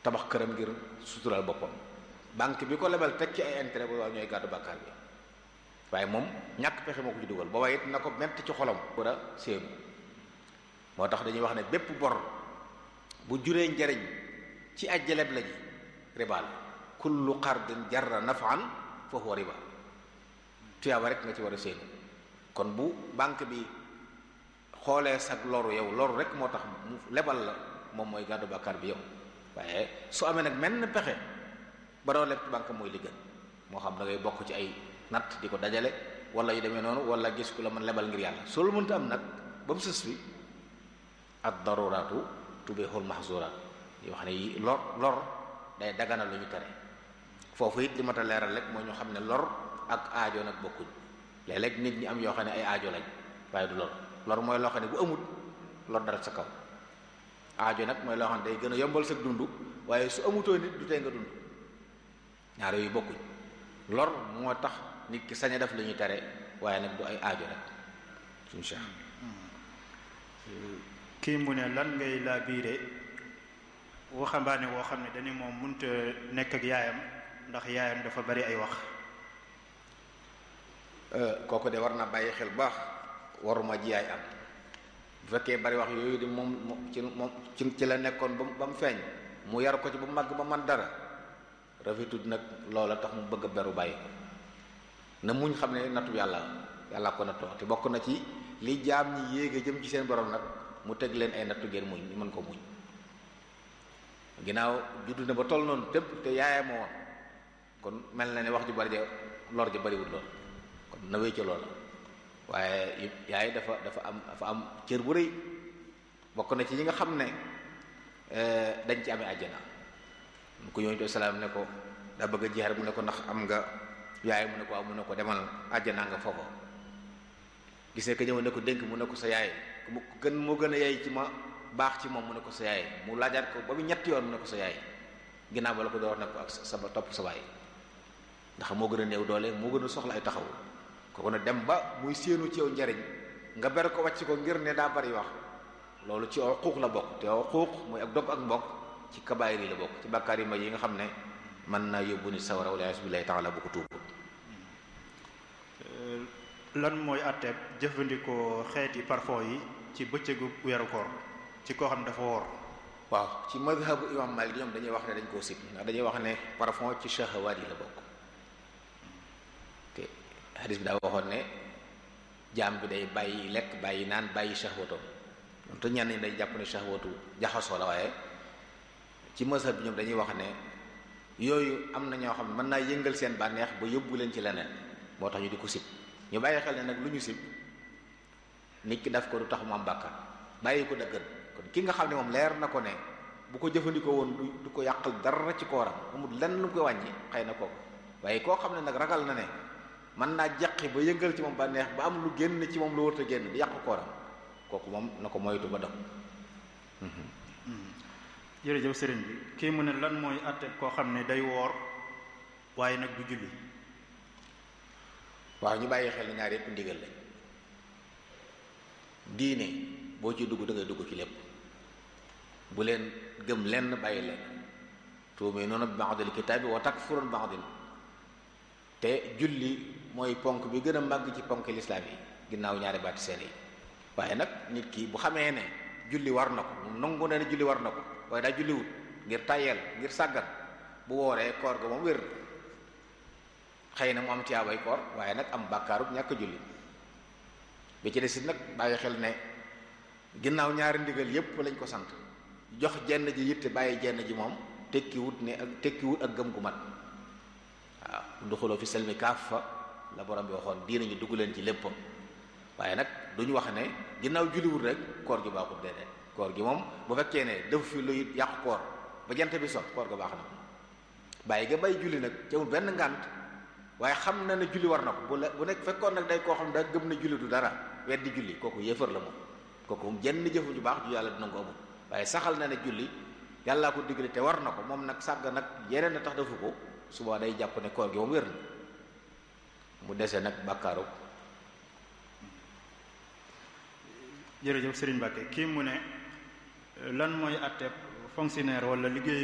tabax këram ngir sutural boppam banque bi ko lebal teg ci ay intérêt bu waaw ñooy gàddu bàkkaar bi waaye moom ñàkk pexe moo ko ci dugal booba it na ko mett ci xolam war a séenu moo tax dañuy wax ne bépp bor bu juree njariñ ci ajjaleb la ji riba la kullu qardin jarra nafan fa huwa riba tuyaaba rek nga ci war a séenu kon bu banque bi xoolee sag loru yow loru rek moo tax mu lebal la moom mooy gàddu bàkkaar bi yow waaye su amee nag menn pexe ba doo leb ci banque mooy li gën moo xam da ngay bokk ci ay natt di ko dajale wala yu demee noonu wala gis ku la mën lebal ngir yàlla soo lu mënta am nag ba mu sës fi ad daruraatu tubihul mahzuraat yoo xam ne yi lor lor day dagana lu ñu tere foofu it li ma ta leeral rek mooy ñu xam ne lor ak aajo nag bokkuñ léeg-léeg nit ñi am yoo xam ne ay aajo lañ waaye du lor lor mooy loo xam ne bu amut lor dara sa kaw aajo nag mooy loo xam ne day gën a yombal sa dund waaye su amutoo nit du tey nga dund ñaar yooyu bokkuñ lor moo tax nit ki sañ a def li ñuy tere waaye nag du ay aajo rek suñu cheikh kii mu ne lan ngay laa biire waxambaane woo xam ne dañu moom munta nekk ak yaayam ndax yaayam dafa bari ay wax kooku de war na bàyyi xel baax waruma ji yaay am bu fekkee bari wax yooyu di moom ci moom ci ci la nekkoon ba ba mu feeñ mu yar ko ci ba màgg ba man dara rafetut nag loola tax mu bëgg a beru bàyyi ko na muñ xam ne nattu yàlla yàlla ko nattoo te bokk na ci li jaam ñi yéege jëm ci seen borom nag mu teg leen ay nattu ngeen muñ ñu mën ko muñ ginnaaw juddu na ba toll noonu tépp te yaayam woon kon mel na ne wax ju bari ja lor ja bariwul lool kon na wéy ca loola waaye yaay dafa dafa am dafa am cër bu rëy bokk na ci ñi nga xam ne dañ ci amee àjjana mu ko yonent salaam ne ko daa bëgg a jeexal mu ne ko ndax am nga yaay mu ne ko am mu ne ko demal àjjana nga foofa gis ne que ñëw ne ko dénk mu ne ko sa yaay mu gën moo gën a yaay ci ma baax ci moom mu ne ko sa yaay mu laajaat ko ba mu ñetti yoon mu ne ko sa yaay ginnaaw ba la ko door ne ko ak sa topp sa baay ndax moo gën a néew doole moo gën a soxla ay taxaw kooku nag dem ba muy séenu ci yow njariñ nga ber ko wàcc ko ngir ne daa bari wax loolu ci xuux la bokk te xuux mooy ak dog ak mbokk ci kabaayir yi la bokk ci bàkkaar yi ma yi nga xam ne mën naa yóbbu nit sawara wala billahi taala bu ko tuubul lan mooy àtteeb jëfandikoo xeeti parfum yi ci bëccëgu weeru koor ci koo xam ne dafa woor waaw ci madhabu imam Malik ñoom dañuy wax ne dañ koo sib ndax dañuy wax ne parfum ci shahawaat yi la bokk te hadis bi daa waxoon ne jaam bi day bàyyi lekk bàyyi naan bàyyi shahwatoom ñoom te ñenn ñi day jàpp ne shahwatu jaxasoo la waaye ci mazhab bi ñoom dañuy wax ne yooyu am na ñoo xam ne mën naa yëngal seen bànneex ba yóbbu leen ci leneen moo tax ñu di ko sib ñu bàyyi xel ne nag lu ñu sib nit ki daf ko du tax mu am bàkkaar bàyyi ko dëggan kon ki nga xam ne moom leer na ko ne bu ko jëfandikoo woon du du ko yàqal dara ci kooram amul lenn lu ko wàññi xëy na kooku waaye koo xam ne nag ragal na ne mën naa jaqi ba yëngal ci moom bànneex ba am lu génn ci moom lu wërta génn di yàq kooram kooku moom na ko moytu ba def jërëjëf sëriñ bi kii mu ne lan mooy àtte koo xam ne day woor waaye nag du julli waaw ñu bàyyi xel ne ñaar yépp ndigal lañ diine boo ci dugg da ngay dugg ci lépp bu leen gëm lenn bàyyi leen tuuminuuna bi ba'dil kitaabi wa takfuruuna bi ba'din te julli mooy ponk bi gën a màgg ci ponk lislaam yi ginnaaw ñaari baati seen yi waaye nag nit ki bu xamee ne julli war na ko nangu na ne julli war na ko waaye daa julliwut ngir tàyyeel ngir sàggan bu wooree koor ga moom wér xëy na mu am tiyaabay koor waaye nag am bàkkaarub ñàkk julli bi ci des it nag bàyyi xel ne ginnaaw ñaari ndigal yépp lañ ko sant jox jenn ji yitte bàyyi jenn ji moom tekkiwut ne ak tekkiwut ak gëm gu mat waaw duxuloo fi selmi kaaf fa la borom bi waxoon diina ñu dugg leen ci léppam waaye nag duñu wax ne ginnaaw julliwut rek koor gi baaxut déedéet koor gi moom bu fekkee ne def fi luy yàqu koor ba jant bi sot koor ga baax na bàyyi ga bay julli nag ci amul benn ngànt waaye xam na ne julli war na ko bu la bu nekk fekkoon nag day koo xam ne daa gëm ne julli du dara weddi julli kooku yéefar la moom kooku moom jenn jëfu ju baax ju yàlla dina ko amul waaye saxal na ne julli yàllaa ko digle te war na ko moom nag sàgg nag yeneen na tax defu ko suba day jàpp ne koor gi moom wér na mu dese nag bàkkaaru jërëjëf Serigne Mbacke kii mu ne lan mooy àtteeb fonctionnaire wala liggéey